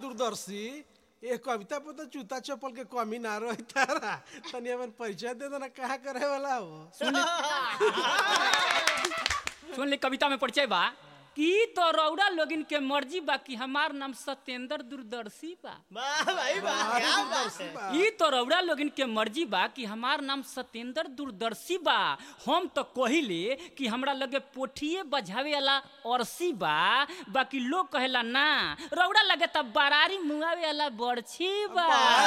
दूरदर्शी ये कविता पर तो जूता चप्पल के कमी ना रही तारा तनी अपन परिचय दे देना कहाँ करे वाला हो सुन ले कविता में परिचय बा कि तो रौड़ा लोगिन के मर्जी बा कि हमार नाम सत्येंद्र दूरदर्शी बा वाह भाई वाह क्या बात है ई तो रौड़ा लोगिन के मर्जी बा कि हमार नाम सत्येंद्र दूरदर्शी बा हम तो कहिले कि हमरा लगे पोठिए बजावे वाला अरसी बा बाकी लोग कहेला ना रौड़ा लगे तब बरारी मुआवे वाला बरछी बा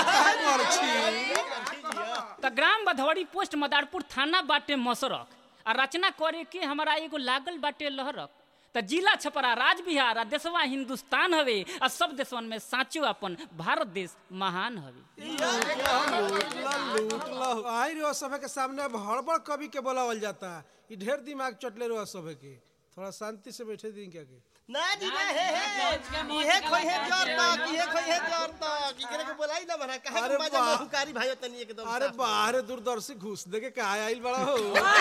त ग्राम बधवड़ी पोस्ट मदारपुर थाना बाटे मसरक आ रचना करे के हमारा एगो लागल बाटे लहरक त जिला छपरा राज बिहार आ देशवा हिंदुस्तान हवे आ सब देशवन में साचो अपन भारत देश महान हवे लूट लो आई रो सभे के सामने अब हड़बड़ कवि के बोलावल जाता ई ढेर दिमाग चटले रहो सभे के थोड़ा शांति से बैठे दिन क्या के ना जी ना हे हे इहे खोई है जोर तक इहे खोई है जोर तक इकरे के बोलाई ना बना कहे अरे के मजा वाह। में हुकारी भाई तनी एकदम अरे साफ। बाहर दूरदर्शी घुस दे के कहा आइल बड़ा हो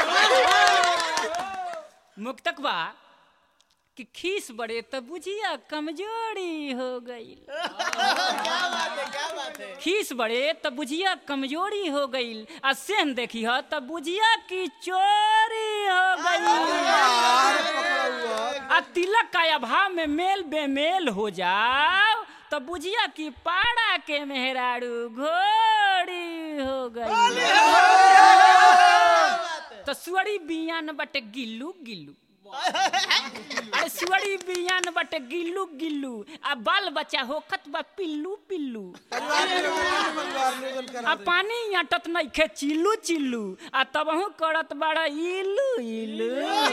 मुक्तक बा कि खीस बड़े त बुझिया कमजोरी हो गई क्या बात है क्या बात है खीस बड़े त बुझिया कमजोरी हो गई आ सेन देखी ह त बुझिया की चोरी हो गई आ तिलक का अभाव में मेल बेमेल हो जाओ तो बुझिया की पाड़ा के मेहरारू घोड़ी हो गई तो सुअड़ी बियान बटे गिल्लू गिल्लू अरे सुअड़ी बियान बटे गिल्लू गिल्लू आ बाल बच्चा होखत बा पिल्लू पिल्लू आ पानी अटत नहीं खे चिल्लू चिल्लू आ तबहू करत बड़ा इलू इलू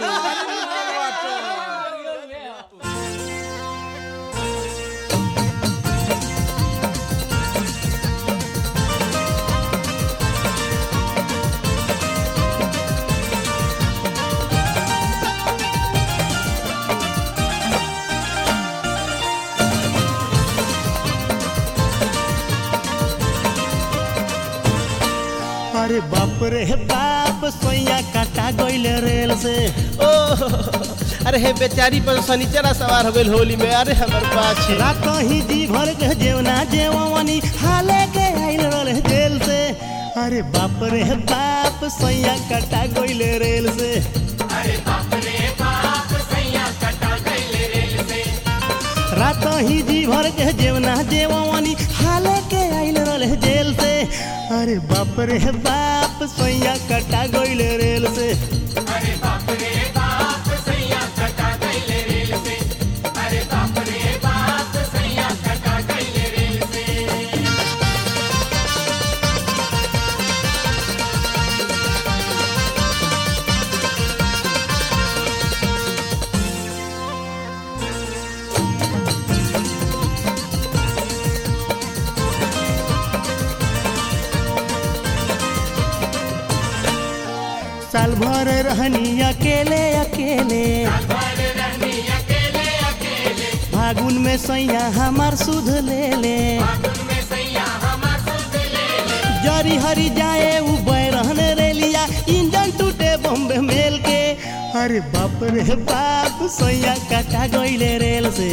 अरे बाप रे बाप सोया काटा गइल रेल से ओ अरे हे बेचारी पर शनिचरा सवार हो गइल होली में अरे हमर बाछी रात ही जी भर के जेवना जेवनी हाले के आइल रल जेल से अरे बाप रे बाप सोया काटा गइल रेल से रात ही जी भर के जेवना जेवनी हाले के आइल रल जेल से अरे बाप रे बाप सोया काटा गइल रेल से साल भर रहनी अकेले अकेले फागुन में सैया हमार सुध ले ले जरी हरी जाए उ बैरहन रेलिया इंजन टूटे बम्बे मेल के अरे बाप रे बाप सैया काटा गइले रेल से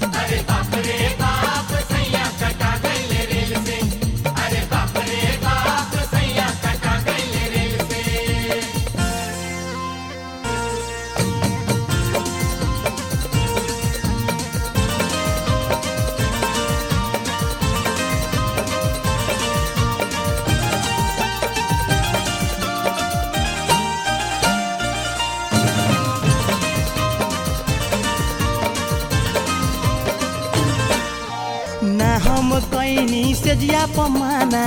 ना हम कैनी से जिया पमाना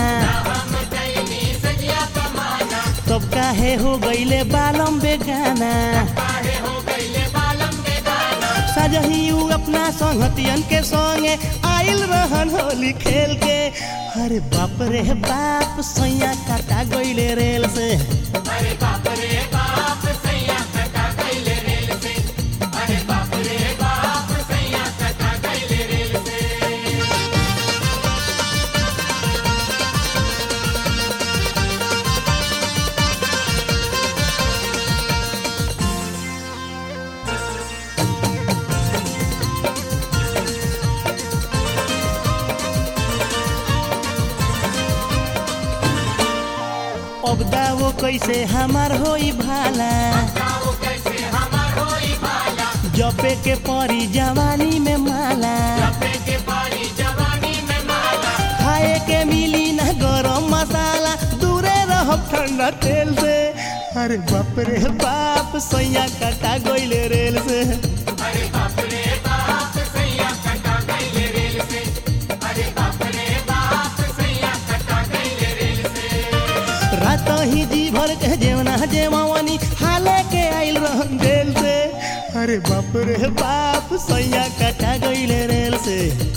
तब काहे हो गईले बालम बेगाना सजही उ अपना संगतियन के संगे आइल रहन होली खेल के अरे बाप रे बाप सैया काटा गईले रेल से अब दावो कैसे हमार होई भाला जपे के परी जवानी में माला खाए के मिली ना गरम मसाला दूरे रहब ठंडा तेल से अरे बाप रे बाप सैया कटा गइले रेल से रात ही जी भर के जेवना जेवानी हाले के आइल रहन जेल से अरे बाप रे बाप सैया कटा गइले रेल से